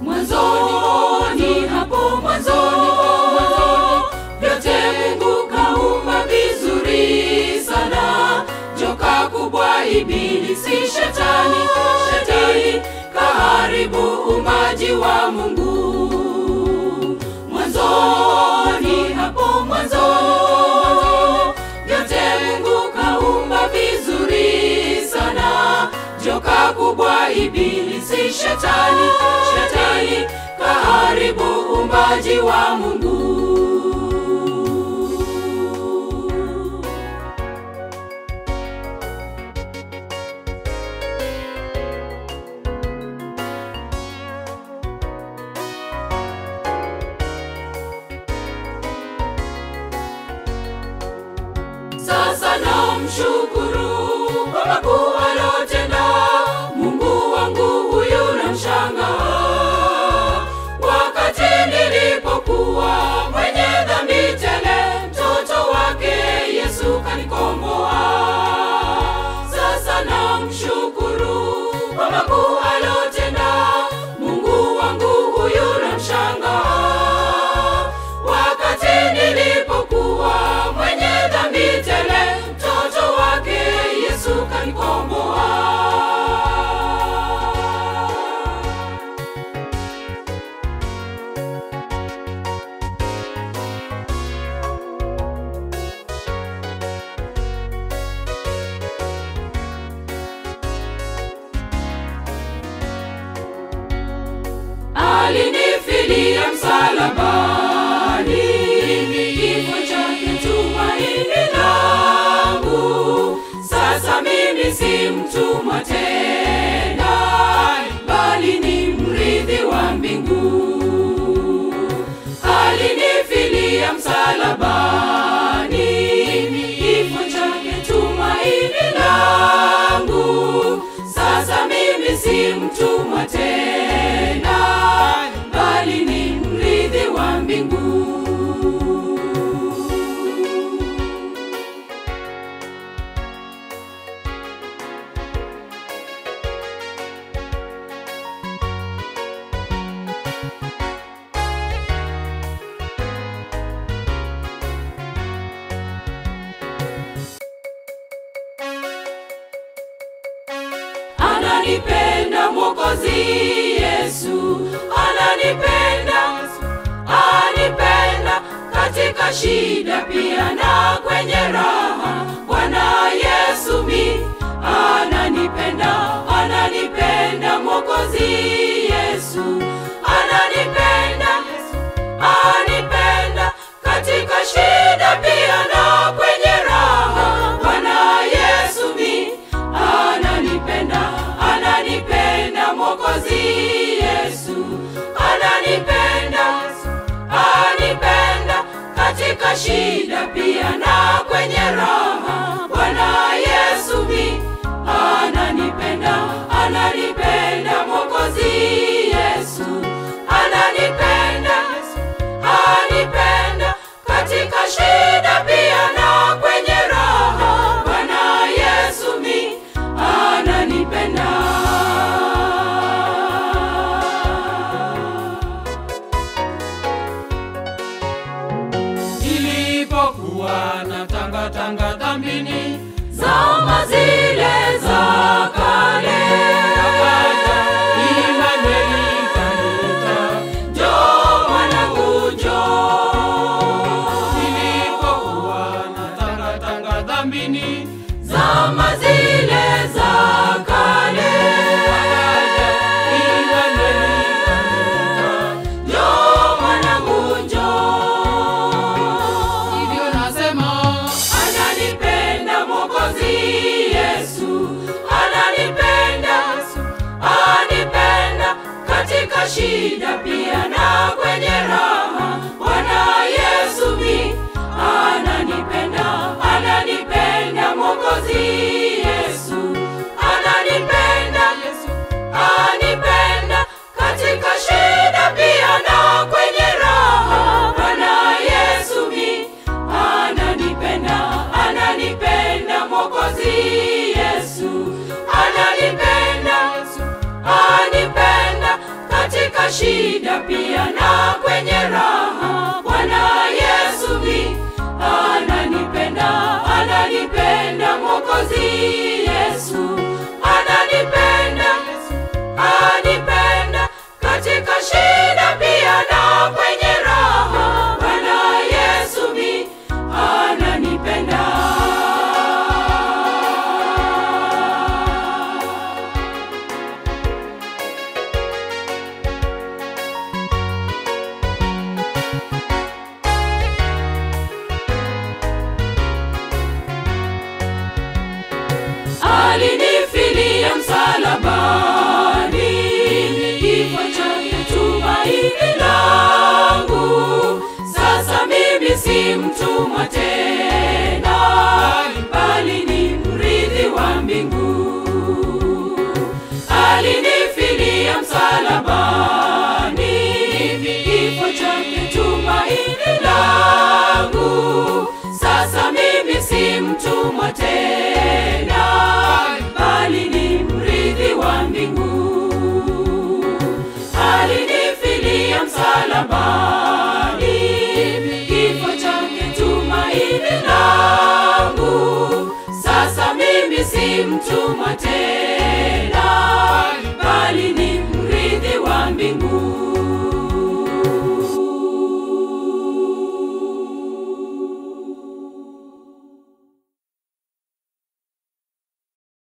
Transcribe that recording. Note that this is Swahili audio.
mwanzoni hapo mwanzoni mwanzoni vyote mungu kaumba vizuri sana joka kubwa ibilisi shetani shetani kaharibu umaji wa mungu mwanzoni hapo mwanzoni vyote mungu kaumba vizuri sana joka kubwa ibilisi shetani shetani kaharibu umbaji wa mungu sasa namshukuru kwa makuu alotenda mungu wangu huyu namshangaa wakati nilipokuwa mwenye dhambi tele mtoto wake yesu kanikomboa sasa namshukuru kwa makuu alotenda mungu wangu huyu namshangaa wakati nilipokuwa mwenye dhambi tele mtoto wake yesu kanikomboa alinifilia msalabani kifo chake tumaini langu sasa mimi si mtumwa tena bali ni mrithi wa mbingu alinifilia msalabani kifo chake tumaini langu sasa mimi si mtumwa tena bali ni mrithi wa mbingu ananipenda mwokozi yesu ananipenda anipenda katika shida pia na kwenye raha bwana yesu mi ananipenda ananipenda mwokozi yesu ananipenda anipenda katika shida pia na kwenye raha bwana yesu mi ananipenda ananipenda mwokozi yesu ananipenda anipenda katika shida pia na kwenye raha bwana yesu mi ananipenda ananipenda mwokozi yesu ananipenda anipenda katika shida pia na kwenye raha bwana yesu mi ananipenda nilipokuwa na tanga tanga dhambi Mwokozi Yesu ananipenda, anipenda katika shida pia na kwenye raha. Bwana Yesu mi ananipenda. alinifilia msalabani, kifo chake tumaini langu. Sasa mimi si mtumwa tena, bali ni mrithi wa mbingu. Alinifilia msalabani, kifo chake tumaini langu. Sasa mimi si mtumwa tena, bali ni mrithi wa mbingu. Alinifilia msalabani, kifo chake tumaini langu. Sasa mimi si mtumwa tena